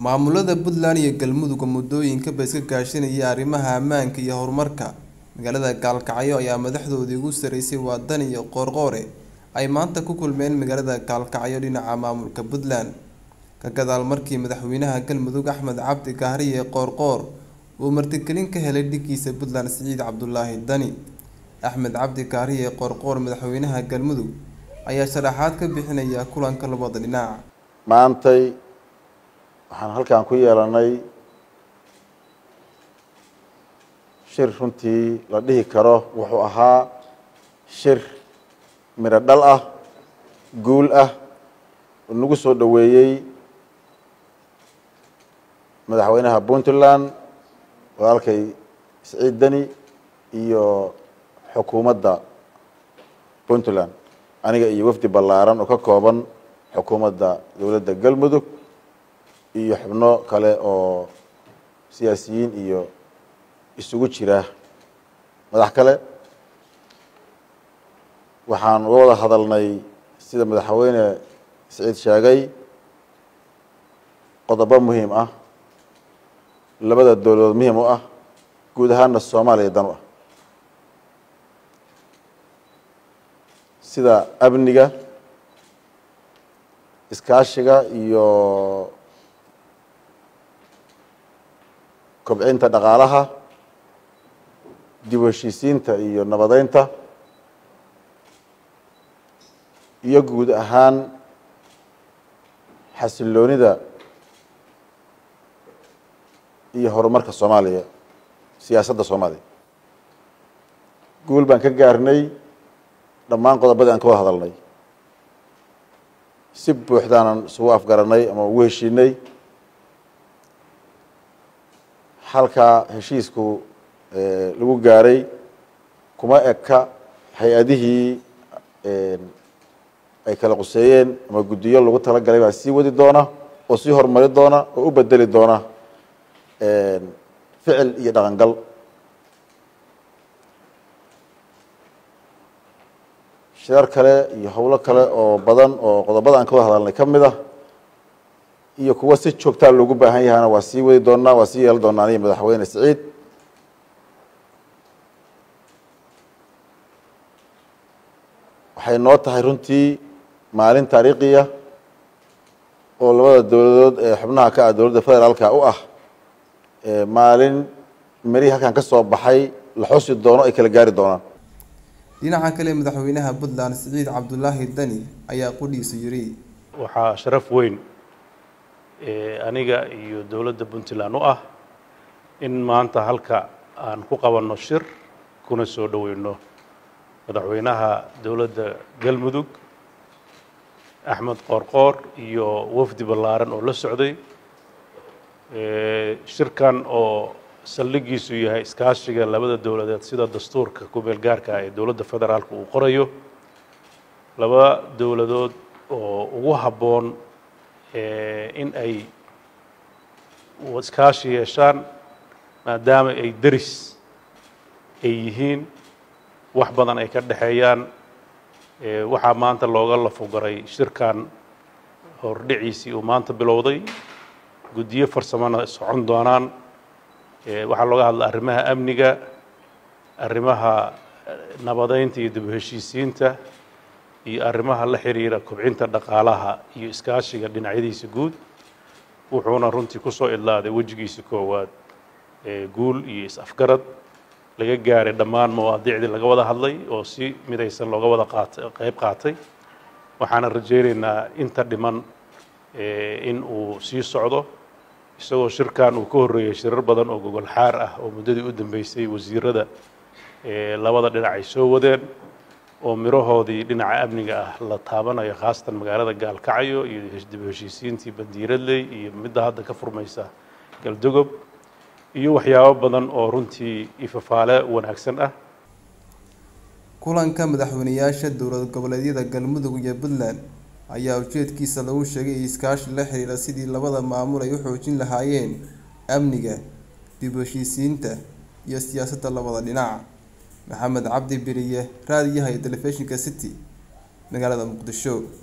maamulada puntland iyo galmudug muddooyinka iska kaashanaya arrimaha ammaanka iyo horumarka magaalada gaalkacyo ayaa madaxdoodii ugu sareysay wadan iyo qoorqoore ay maanta ku kulmeen magaalada gaalkacyo dhinaca maamulka puntland ka gadaal markii madaxweynaha galmudug axmed cabdi kahriye qoorqoor uu martigelin ka helay dhigiisa puntland siciid cabdulaahi dani axmed cabdi kahriye qoorqoor madaxweynaha galmudug ayaa sharaxaad ka bixinaya kulanka labada dhinac maantay waxaan halkan ku yeelanay shir runtii la dhihi karo wuxuu ahaa shir midho dhal ah guul ah oo nagu soo dhoweeyey madaxweynaha puntland walaalkay siciid deni iyo xukuumadda puntland aniga iyo wafdi ballaaran oo ka kooban xukuumadda dowladda galmudug iyo xubno kale oo siyaasiyiin iyo isugu jira madax kale waxaan uga wada hadalnay sida madaxweyne siciid sheegay qodobo muhiim ah labada dowladood muhiim u ah guud ahaana soomaaliya dan u ah sida amniga iskaashiga iyo kobcinta dhaqaalaha dib u heshiisiinta iyo nabadeynta iyo guud ahaan xasiloonida iyo horumarka soomaaliya siyaasadda soomaaliya guul baan ka gaarnay dhammaan qodobadii aan ka wada hadalnay si buuxdaanan isugu afgaranay ama ugu heshiinay halkaa heshiisku lagu gaaray kuma eka hay-adihii ay kala quseeyeen ama guddiyo lagu talagalay baa sii wadi doona oo sii horumari doona oo u bedeli doona ficil iyo dhaqangal shirar kale iyo howlo kale oo badan oo qodobada aan ka wada hadalnay ka mid ah iyo kuwa si joogtaa loogu baahan yahana waa sii wadi doonaa waa sii yeeli doonaa aniga madaxweyne siciid waxay noo tahay runtii maalin taariikhiya oo labada dowladood ee xubnaha ka ah dowladda federaalka u ah maalin merihii halkan ka soo baxay la xusi doono ay kala gaari doonaan dhinaca kale madaxweynaha puntland siciid cabdulaahi dani ayaa qudhiisu yiri waxaa sharaf weyn aniga iyo dowladda puntland u ah in maanta halka aan ku qabanno shir kuna soo dhoweyno madaxweynaha dowladda galmudug axmed qoorqoor iyo wafdi ballaaran oo la socday shirkan oo saldhigiisu yahay iskaashiga labada dowladeed sida dastuurka ku-meel gaarka ah ee dowladda federaalka uu qorayo laba dowladood oo ugu habboon in ay iskaashi yeeshaan maadaama ay deris ay yihiin wax badan ay ka dhexeeyaan waxaa maanta looga lafogaray shirkan hordhiciisii uu maanta bilowday guddiyo farsamona socon doonaan waxaa looga hadla arrimaha amniga arrimaha nabadeynta iyo dib u heshiisiinta iyo arrimaha la xiriira kobcinta dhaqaalaha iyo iskaashiga dhinacyadiisa guud wuxuuna runtii kusoo idlaaday wejigiisa koowaad guul iyo is-afgarad laga gaaray dhammaan mawaadiicdii laga wada hadlay oo si midaysan looga wada qaatay qayb qaatay waxaana rajaynaynaa inta dhiman in uu sii socdo isagoo shirkan uu ka horreeyey shirar badan oo gogol xaar ah oo muddadii u dambeysay wasiirada labada dhinac ay soo wadeen oo mirahoodii dhinaca amniga ah la taabanayo khaasatan magaalada gaalkacyo iyo dib u heshiisiintii bandiiradley iyo midda hadda ka furmaysa galdogob iyo waxyaabo badan oo runtii ifafaale wanaagsan ah kulanka madaxweyneyaasha dowlad goboleedyada galmudug iyo puntland ayaa ujeedkiisa lagu sheegay iskaashi la xiriira sidii labada maamul ay u xoojin lahaayeen amniga dib u heshiisiinta iyo siyaasadda labada dhinac maxamed cabdi beriye raadiyaha iyo telefishinka city magaalada muqdisho